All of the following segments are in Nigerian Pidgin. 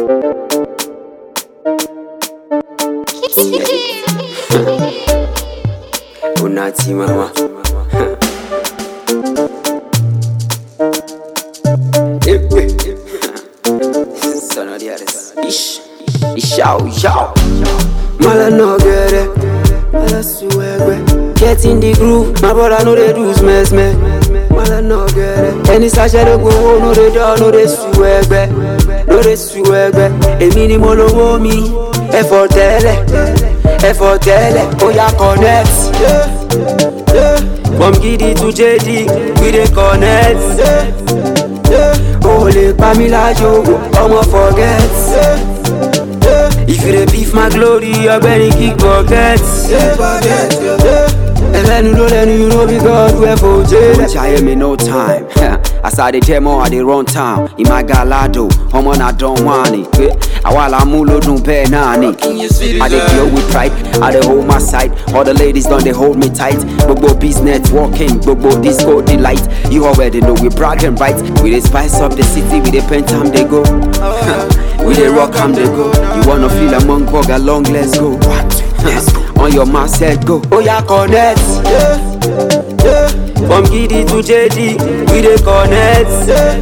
Unati mama. Son of the others. Ish. Ish out, yow. Mala no get it. Mala suegwe. Get in the groove. My brother know they do smash me. Mala no get it. Any sachet de go no they do no they suegwe. No they suegwe. Èmi ni mo lówó mi. Ẹ̀fọ́ tẹ́lẹ̀. Ẹ̀fọ́ tẹ́lẹ̀. Ó yá connect. Yeah. Yeah. From Gidi to JD, we dey connect. Yeah. Yeah. O lè pa mí lájò, ọmọ forget. Yeah. Yeah. If you dey beef my glory, ọgbẹ́ni kick bucket. Yeah. Yeah. ẹlẹ́nu ló lẹ́nu you know be God wey for jẹ́. Jaye me no time. As I dey demo, I dey run town. Ìmá galado, ọmọ na dán wá ni. Àwa la mú lódún bẹ́ẹ̀ náà ni. I dey deal with pride, I dey hold my side. All the ladies don dey hold me tight. Gbogbo business working, gbogbo disco delight. You already know we bragging right. We dey spice up the city, we dey paint am dey go. we dey rock am dey go. You wanna feel among bugger long, let's go. On your mark, set go. Oh yeah, connect. Yeah, yeah. From Gidi to JD, we dey connect. Yeah,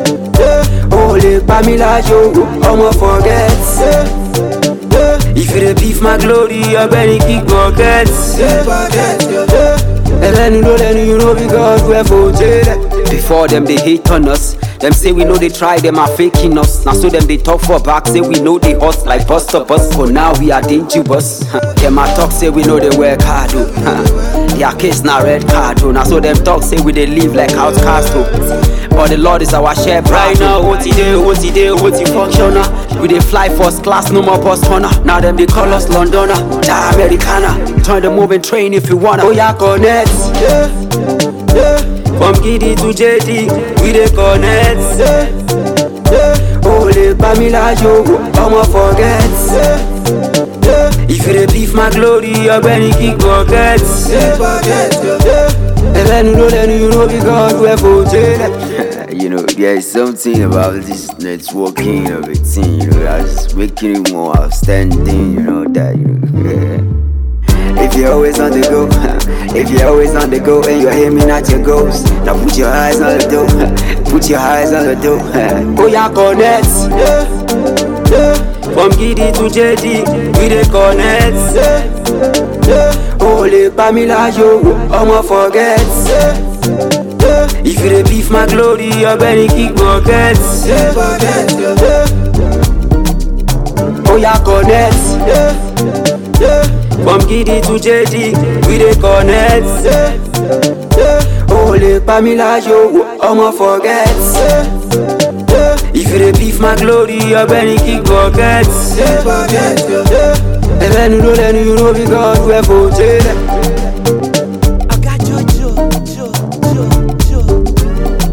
yeah. Oh, lè pa mí lájò, ọmọ forget. Yeah, yeah. If you dey beef my glory, ọgbẹ́ni kick bucket. Yeah, yeah. ẹlẹ́nu ló lẹ́nu you know be God wey for jẹ́. Before them they hate on us. Them say we know they try, them are faking us. Now so them they talk for back, say we know they hot like bust up us. For now we are dangerous. them a talk say we know they work hard. Oh. Their case na red card. Oh. Now so them talk say we they live like outcast. Oh. But the Lord is our shepherd. Right now, what he day, what he day, what he functioner. We they fly first class, no more bus corner. Now them they call us Londoner, da Americana. Turn the moving train if you wanna. Oh yeah, connect. Yeah, yeah. From Gidi to JD, we dey connect. Yeah, yeah. O lè pa mí lájò, ọmọ forget. Yeah, yeah. If you dey beef my glory, ọgbẹ́ni kick bucket. Yeah, yeah. ẹlẹ́nu ló lẹ́nu you know be God wey for jẹ́. you know, there is something about this networking of a thing, you know, that's making it more outstanding, you know, that, you know. If you're always on the go, if you're always on the go and you're aiming at your goals, now put your eyes on the dough, put your eyes on the dough. Oh yeah, connect. Yeah, yeah. From Gidi to JD, we dey connect. Yeah, yeah. O lè pa mí lájò, ọmọ forget. Yeah, yeah. If you dey beef my glory, ọgbẹ́ni kick bucket. Yeah, yeah. Oh yeah, connect. Yeah, yeah. From Gidi to JD, we dey connect. Yeah, yeah. O lè pa mí lájò, ọmọ forget. Yeah, yeah. If you dey beef my glory, ọgbẹ́ni kick bucket. Yeah, yeah. ẹlẹ́nu ló lẹ́nu you know be God wey for jẹ́. I got Jojo, Jo, Jo, Jo.